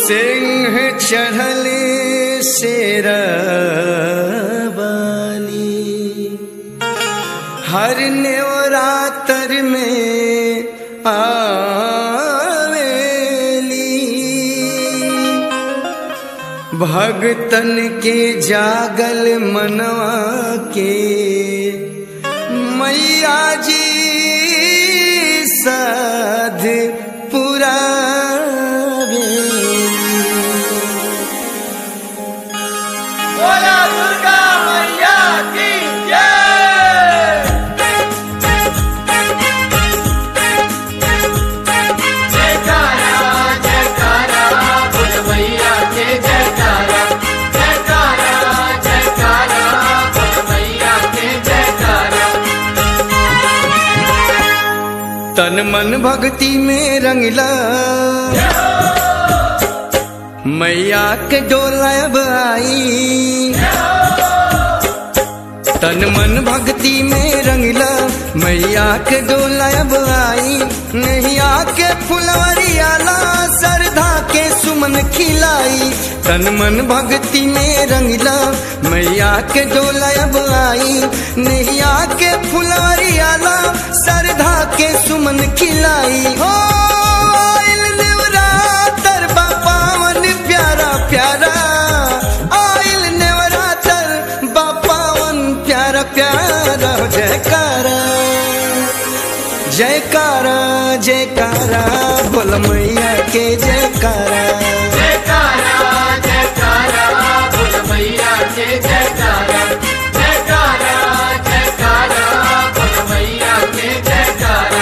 सिंह चढ़ले शेरवाली हर नेवरातर में आवेली भगतन के जागल मनवा के मैया जी साध बोला दुर्गा मैया की जय जयकारा जयकारा बोल मैया के जयकारा जयकारा जयकारा बोल मैया के जयकारा तन मन भक्ति में रंगला मैया के डोलब आई तन मन भक्ति में रंगला मैया के डोलब आई नैया के फुलवरियाला सरधा के सुमन खिलाई तन मन भक्ति में रंगला मैया के डोलब आई नैया के फुलवरियाला सरधा के सुमन खिलाई हो आइल नेवरातर बा पावन प्यारा प्यारा आइल नेवरातर बा पावन प्यारा प्यारा जयकारा जयकारा जयकारा बोल मैया के जयकारा जयकारा जयकारा बोल मैया के जयकारा जयकारा जयकारा बोल मैया के जयकारा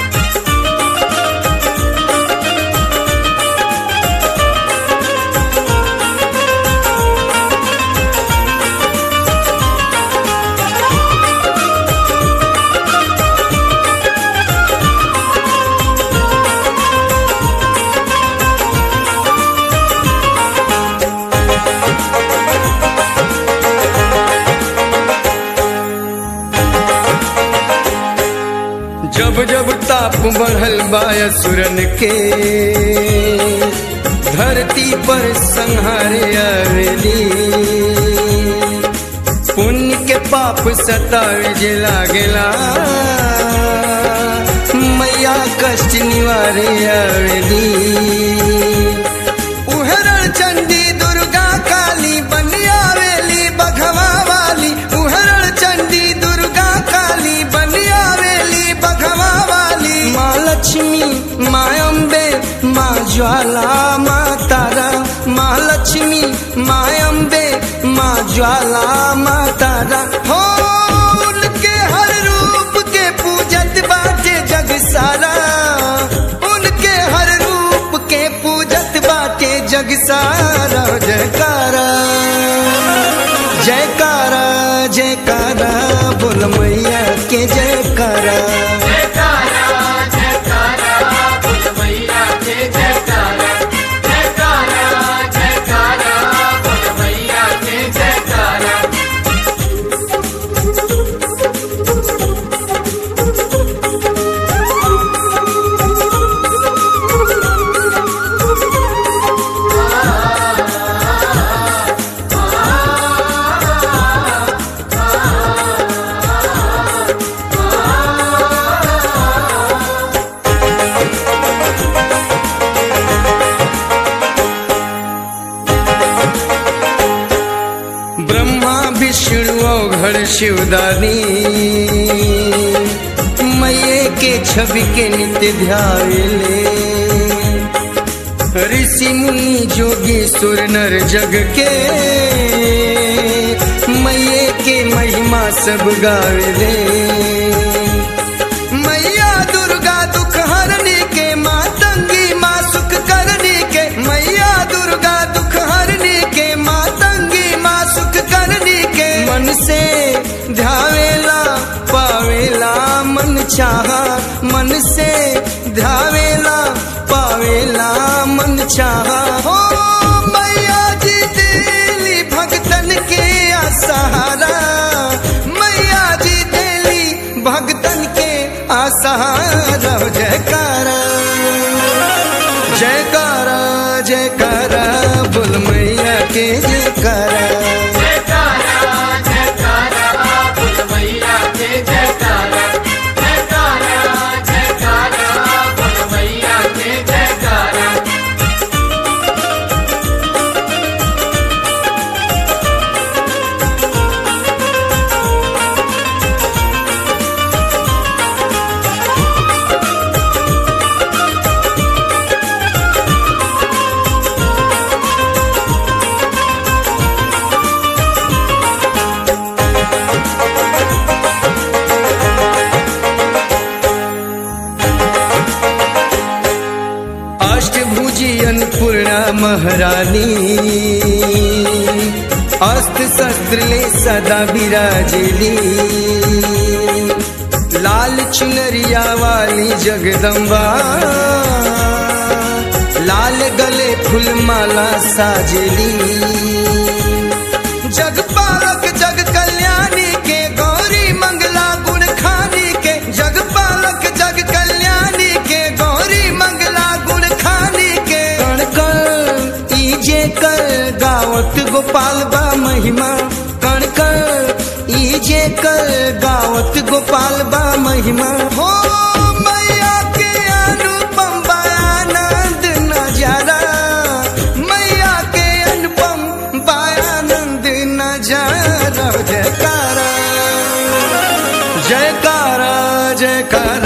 जब जब ताप बढ़ल बाय सुरन के धरती पर संहारे आवेली पुण्य के पाप सतावे जे लागेला मैया कष्ट निवारे आवेली उहरण चंडी दुर्गा काली बन आवेली बघवा वाली उहरण चंडी दुर्गा काली बन आवेली बघवा वाली माँ लक्ष्मी माँ अम्बे माँ ज्वाला माँ तारा माँ लक्ष्मी माँ अम्बे माँ ज्वाला माँ तारा हो उनके हर रूप के पूजत बाटे जग सारा उनके हर रूप के पूजत बाटे जग सारा जयकारा जयकारा जयकारा बोल मैया के जयकारा जयकारा जयकारा बोल मैया के जयकारा जयकारा जयकारा बोल मैया के जयकारा ब्रह्मा विष्णु घर शिवदानी मैये के छवि के नित्य ध्याले ऋषि मुनि जोगी सुर नर जग के मैये के महिमा सब गावेले मैया दुर्गा दुख हरने के माँ तंगी माँ सुख करने के मैया दुर्गा दुख हरने के माँ तंगी माँ सुख करने के मन से ध्यावेला पावेला मन चाहा मन से ध्यावेला पावेला मन चाहा हो मैया जी दिली भक्तन के सहारा मैया जी दिली भक्तन के आसहारा जयकारा जयकारा जयकारा बोल मैया के जयकारा जयकारा जयकारा बोल मैया के जयकारा जयकारा जयकारा बोल मैया के जयकारा अष्टभुजी अन्नपूर्णा महारानी अस्त्र शस्त्र ले सदा विराजेली लाल चुनरिया वाली जगदम्बा लाल गले फूलमाला साजेली जगपालक जग कल्याणी के गौरी मंगला गुण खानी के जगपालक जग कल्याणी के गौरी मंगला गुण खानी के कण कण ईजे कर गावत गोपाल बा महिमा कण कण ईजे कर गावत गोपाल बा महिमा हो मैया के अनुपम बा आनंद नजारा मैया के अनुपम बा आनंद नजारा जयकारा जयकारा जयकारा